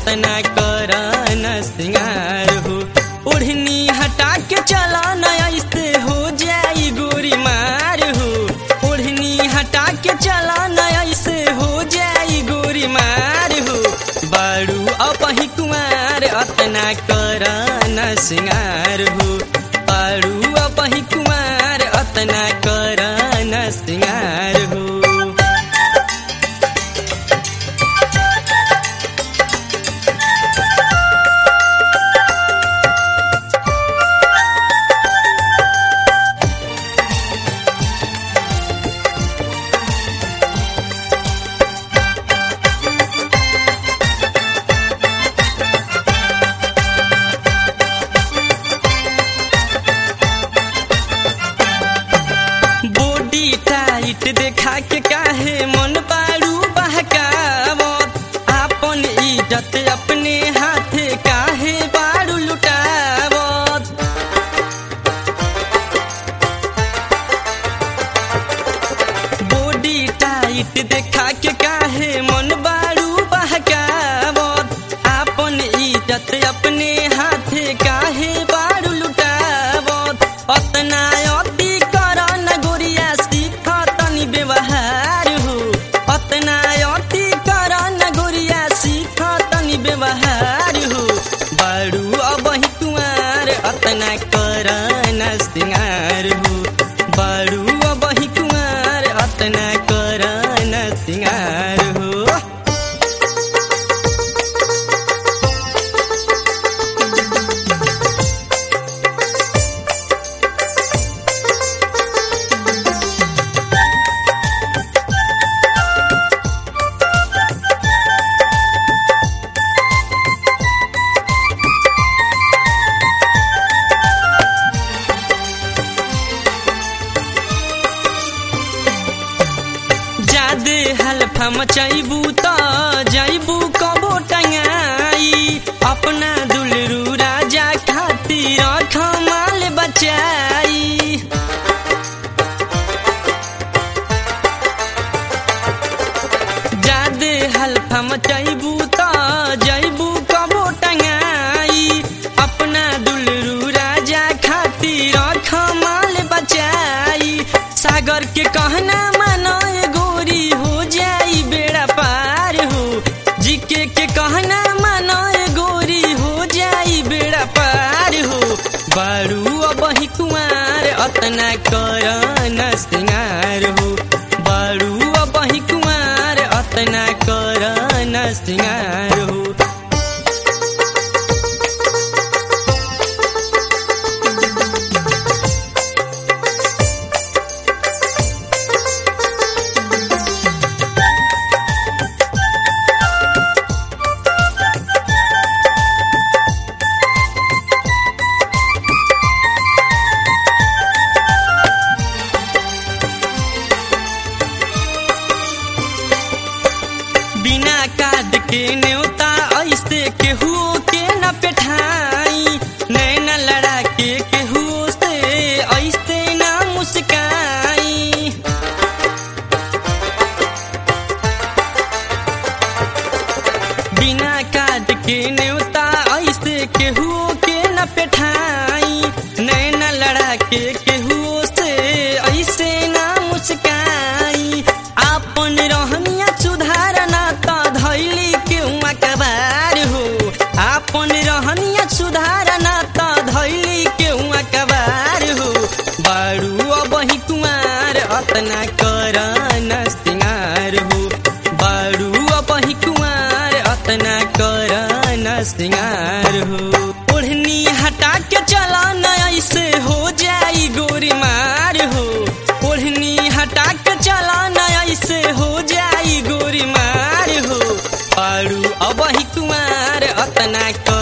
अतना कर न सिंगार हो ओढ़नी हटा के चला न ऐसे हो जाई गोरी मार हो ओढ़नी हटा के चला न ऐसे हो जाई गोरी मार हो बारू अपही कुमार अतना कर न सिंगार हो बारू अपही कुमार अतना कर न सिंगार हो बॉडी टाइट देखा के काहे मन बारू बहकावत आपन इज्जत अपने हाथे काहे बारू लुटावत बॉडी टाइट देखा के काहे मन बारू बहकावत आपन इज्जत अपने हाथे काहे बारू लुटावत अतना अति कर न गोरिया सीख तनी व्यवहार हो अतना अति कर न गोरिया सीख तनी व्यवहार हो बारू अबही कुमार अतना कर न सिंगार हो बारू अबही कुमार अतना कर न सिंगार हो जादे हल्फा मचैबू त जैबू कबो टंगाई अपना दुलरू राजा खातिर खमाल बचाई जादे हल्फा मचैबू त जैबू कबो टंगाई अपना दुलरू राजा खातिर खमाल बचाई सागर के कहना मानो ए गोरी हो जाई बेड़ा पार हो जीके के कहना मानो ए गोरी हो जाई बेड़ा पार हो बारू अबही कुमार अतना कर न सिंगार हो बारू अबही कुमार अतना कर न सिंगार हो बिना काद के न्योता ऐसे केहू के न पेठाई नैना लड़ा के केहू से ऐसे न मुस्काई बिना काद के न्योता ऐसे केहू के न पेठाई नैना लड़ा के केहू से ऐसे न मुस्काई आपन रहनिया सुधारना त धैली के कबार हो आपन रहनिया सुधारना त धैली के कबार हो बारू अबही कुमार अतना कर न सिंगार हो बारू अबही कुमार अतना कर न सिंगार हो ओढ़नी हटा के चला न ऐसे हो जाई गोरी मार हो ओढ़नी हटा के चला न ऐसे हो जाई गोरी मार हो पारू अबही कुमार अतना कर